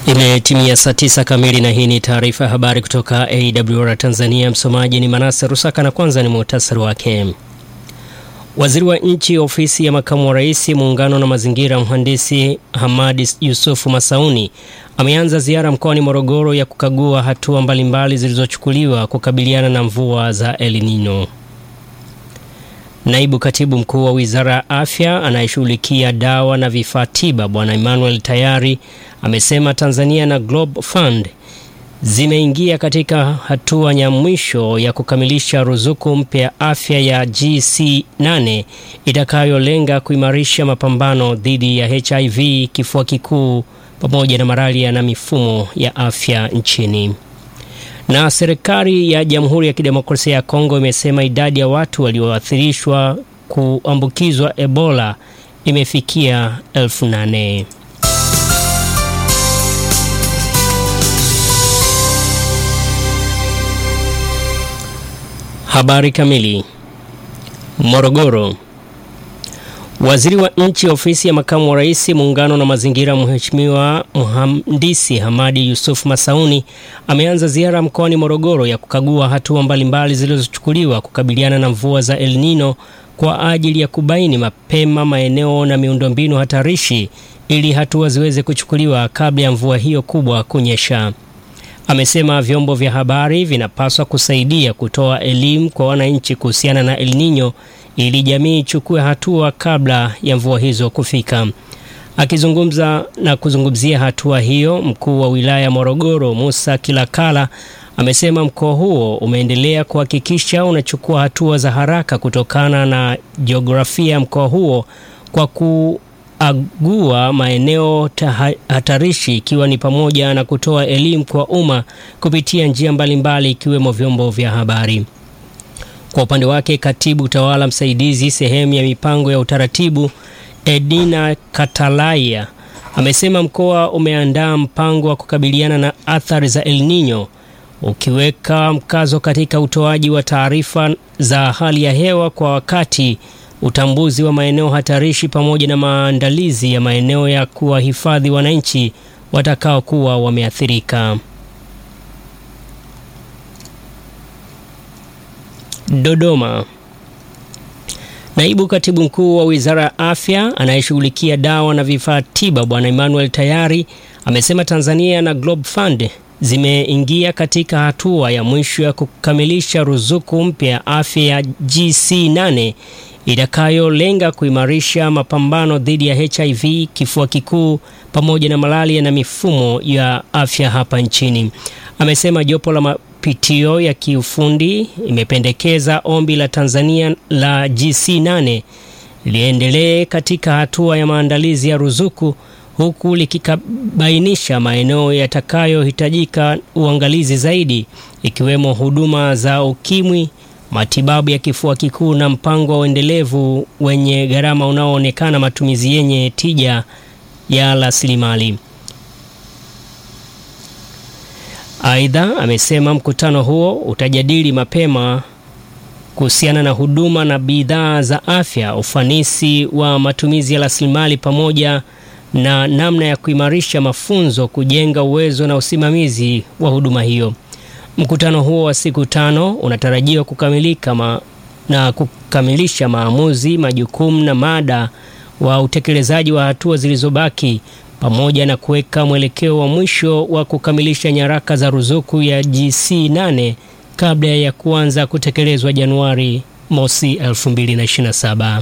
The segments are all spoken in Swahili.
Imetimia saa tisa kamili na hii ni taarifa ya habari kutoka AWR Tanzania. Msomaji ni Manase Rusaka na kwanza ni muhtasari wake. Waziri wa Nchi, Ofisi ya Makamu wa Rais, Muungano na Mazingira, Mhandisi Hamadi Yusufu Masauni ameanza ziara mkoani Morogoro ya kukagua hatua mbalimbali zilizochukuliwa kukabiliana na mvua za El Nino. Naibu Katibu Mkuu wa Wizara ya Afya anayeshughulikia dawa na vifaa tiba Bwana Emmanuel Tayari amesema Tanzania na Global Fund zimeingia katika hatua ya mwisho ya kukamilisha ruzuku mpya ya afya ya GC8 itakayolenga kuimarisha mapambano dhidi ya HIV, kifua kikuu pamoja na malaria na mifumo ya afya nchini. Na serikali ya Jamhuri ya Kidemokrasia ya Kongo imesema idadi ya watu walioathirishwa kuambukizwa Ebola imefikia elfu nane. Habari kamili. Morogoro. Waziri wa Nchi, Ofisi ya Makamu wa Rais, Muungano na Mazingira, Mheshimiwa Mhandisi Hamadi Yusuf Masauni ameanza ziara mkoani Morogoro ya kukagua hatua mbalimbali zilizochukuliwa kukabiliana na mvua za El Nino kwa ajili ya kubaini mapema maeneo na miundombinu hatarishi ili hatua ziweze kuchukuliwa kabla ya mvua hiyo kubwa kunyesha. Amesema vyombo vya habari vinapaswa kusaidia kutoa elimu kwa wananchi kuhusiana na El Nino ili jamii ichukue hatua kabla ya mvua hizo kufika. Akizungumza na kuzungumzia hatua hiyo, mkuu wa wilaya ya Morogoro Musa Kilakala amesema mkoa huo umeendelea kuhakikisha unachukua hatua za haraka kutokana na jiografia ya mkoa huo kwa kuagua maeneo hatarishi ikiwa ni pamoja na kutoa elimu kwa umma kupitia njia mbalimbali ikiwemo vyombo vya habari. Kwa upande wake katibu utawala msaidizi sehemu ya mipango ya utaratibu Edina Katalaya amesema mkoa umeandaa mpango wa kukabiliana na athari za El Nino ukiweka mkazo katika utoaji wa taarifa za hali ya hewa kwa wakati, utambuzi wa maeneo hatarishi pamoja na maandalizi ya maeneo ya kuwahifadhi wananchi watakaokuwa wameathirika. Dodoma. Naibu Katibu Mkuu wa Wizara ya Afya anayeshughulikia dawa na vifaa tiba Bwana Emmanuel Tayari amesema Tanzania na Global Fund zimeingia katika hatua ya mwisho ya kukamilisha ruzuku mpya ya afya ya GC8 itakayolenga kuimarisha mapambano dhidi ya HIV, kifua kikuu pamoja na malaria na mifumo ya afya hapa nchini. Amesema jopo la mapitio ya kiufundi imependekeza ombi la Tanzania la GC8 liendelee katika hatua ya maandalizi ya ruzuku huku likibainisha maeneo yatakayohitajika uangalizi zaidi ikiwemo huduma za ukimwi, matibabu ya kifua kikuu na mpango wa uendelevu wenye gharama unaoonekana matumizi yenye tija ya rasilimali. Aidha, amesema mkutano huo utajadili mapema kuhusiana na huduma na bidhaa za afya, ufanisi wa matumizi ya rasilimali pamoja na namna ya kuimarisha mafunzo, kujenga uwezo na usimamizi wa huduma hiyo. Mkutano huo wa siku tano unatarajiwa kukamilika ma, na kukamilisha maamuzi, majukumu na mada wa utekelezaji wa hatua zilizobaki pamoja na kuweka mwelekeo wa mwisho wa kukamilisha nyaraka za ruzuku ya GC8 kabla ya kuanza kutekelezwa Januari mosi 2027.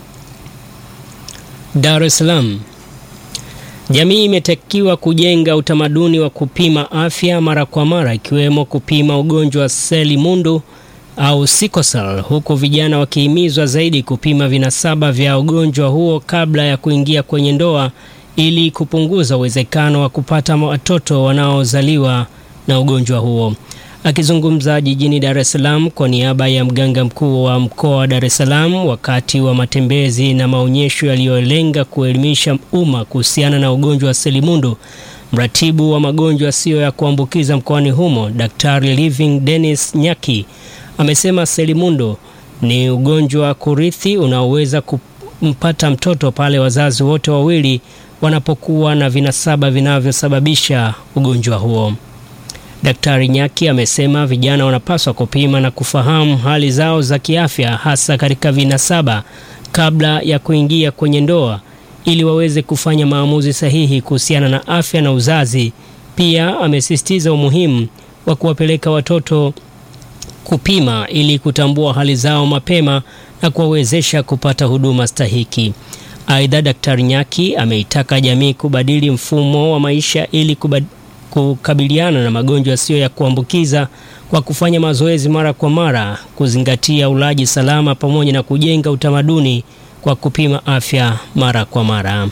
Dar es Salaam. Jamii imetakiwa kujenga utamaduni wa kupima afya mara kwa mara ikiwemo kupima ugonjwa wa selimundu au sikosel, huku vijana wakihimizwa zaidi kupima vinasaba vya ugonjwa huo kabla ya kuingia kwenye ndoa ili kupunguza uwezekano wa kupata watoto wanaozaliwa na ugonjwa huo. Akizungumza jijini Dar es Salaam kwa niaba ya mganga mkuu wa mkoa wa Dar es Salaam wakati wa matembezi na maonyesho yaliyolenga kuelimisha umma kuhusiana na ugonjwa wa selimundu, mratibu wa magonjwa yasiyo ya kuambukiza mkoani humo Daktari Living Dennis Nyaki amesema selimundu ni ugonjwa wa kurithi unaoweza kumpata mtoto pale wazazi wote wawili wanapokuwa na vinasaba vinavyosababisha ugonjwa huo. Daktari Nyaki amesema vijana wanapaswa kupima na kufahamu hali zao za kiafya hasa katika vinasaba kabla ya kuingia kwenye ndoa ili waweze kufanya maamuzi sahihi kuhusiana na afya na uzazi. Pia amesisitiza umuhimu wa kuwapeleka watoto kupima ili kutambua hali zao mapema na kuwawezesha kupata huduma stahiki. Aidha, Daktari Nyaki ameitaka jamii kubadili mfumo wa maisha ili kubad... kukabiliana na magonjwa yasiyo ya kuambukiza kwa kufanya mazoezi mara kwa mara, kuzingatia ulaji salama pamoja na kujenga utamaduni kwa kupima afya mara kwa mara.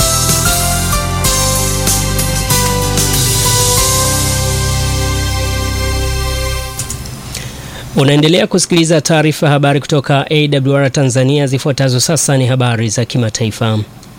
Unaendelea kusikiliza taarifa ya habari kutoka AWR Tanzania. Zifuatazo sasa ni habari za kimataifa.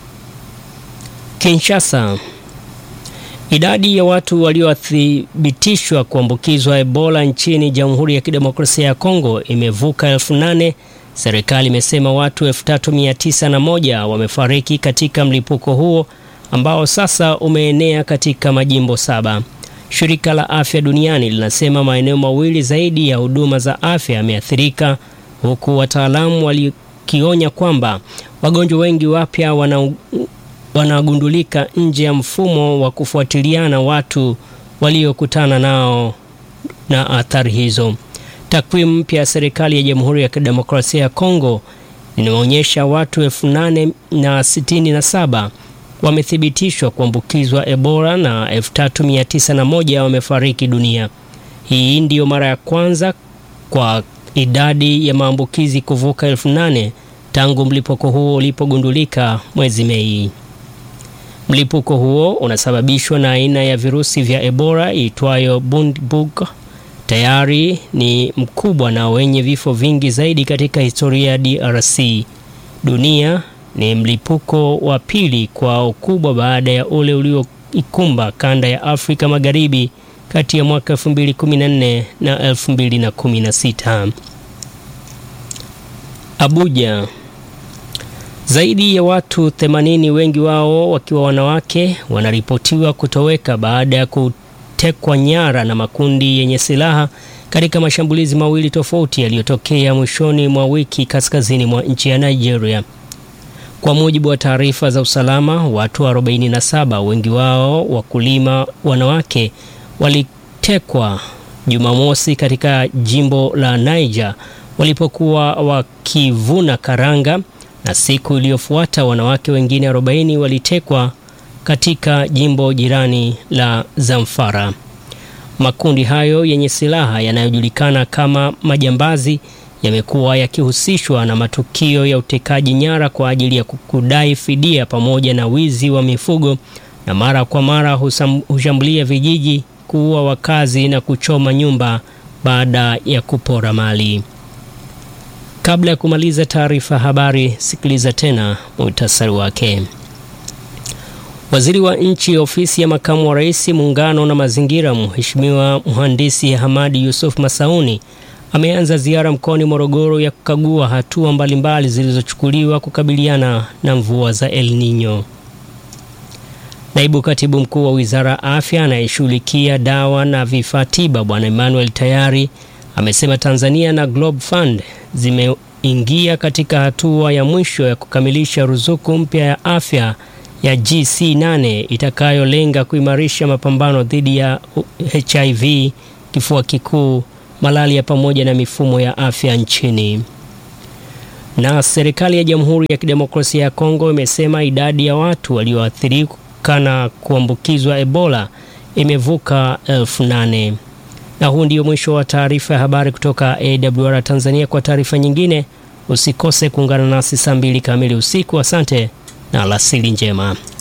Kinshasa. Idadi ya watu waliothibitishwa kuambukizwa Ebola nchini Jamhuri ya Kidemokrasia ya Kongo imevuka elfu nane. Serikali imesema watu 3901 wamefariki katika mlipuko huo ambao sasa umeenea katika majimbo saba. Shirika la Afya Duniani linasema maeneo mawili zaidi ya huduma za afya yameathirika, huku wataalamu walikionya kwamba wagonjwa wengi wapya wana wanagundulika nje ya mfumo wa kufuatiliana watu waliokutana nao na athari hizo. Takwimu mpya ya serikali ya Jamhuri ya Kidemokrasia ya Kongo inaonyesha watu elfu nane na sitini na saba wamethibitishwa kuambukizwa Ebola na 3901 wamefariki dunia. Hii ndiyo mara ya kwanza kwa idadi ya maambukizi kuvuka elfu nane tangu mlipuko huo ulipogundulika mwezi Mei. Mlipuko huo unasababishwa na aina ya virusi vya Ebola iitwayo Bundibug. Tayari ni mkubwa na wenye vifo vingi zaidi katika historia ya DRC. Dunia ni mlipuko wa pili kwa ukubwa baada ya ule ulioikumba kanda ya Afrika Magharibi kati ya mwaka 2014 na 2016. Abuja. Zaidi ya watu 80 wengi wao wakiwa wanawake wanaripotiwa kutoweka baada ya kutekwa nyara na makundi yenye silaha katika mashambulizi mawili tofauti yaliyotokea mwishoni mwa wiki kaskazini mwa nchi ya Nigeria. Kwa mujibu wa taarifa za usalama, watu 47 wengi wao wakulima wanawake walitekwa Jumamosi katika jimbo la Niger walipokuwa wakivuna karanga, na siku iliyofuata wanawake wengine 40 walitekwa katika jimbo jirani la Zamfara. Makundi hayo yenye silaha yanayojulikana kama majambazi yamekuwa yakihusishwa na matukio ya utekaji nyara kwa ajili ya kudai fidia pamoja na wizi wa mifugo na mara kwa mara hushambulia vijiji, kuua wakazi na kuchoma nyumba baada ya kupora mali. Kabla ya kumaliza taarifa habari, sikiliza tena muhtasari wake. Waziri wa Nchi, Ofisi ya Makamu wa Rais, Muungano na Mazingira, Mheshimiwa Mhandisi Hamadi Yusuf Masauni ameanza ziara mkoani Morogoro ya kukagua hatua mbalimbali zilizochukuliwa kukabiliana na mvua za El Nino. Naibu Katibu Mkuu wa Wizara ya Afya anayeshughulikia dawa na vifaa tiba Bwana Emmanuel Tayari amesema Tanzania na Globe Fund zimeingia katika hatua ya mwisho ya kukamilisha ruzuku mpya ya afya ya GC8 itakayolenga kuimarisha mapambano dhidi ya HIV, kifua kikuu malaria pamoja na mifumo ya afya nchini. Na serikali ya Jamhuri ya Kidemokrasia ya Kongo imesema idadi ya watu walioathirika na kuambukizwa Ebola imevuka elfu nane. Na huu ndio mwisho wa taarifa ya habari kutoka AWR Tanzania. Kwa taarifa nyingine usikose kuungana nasi saa mbili kamili usiku. Asante na alasiri njema.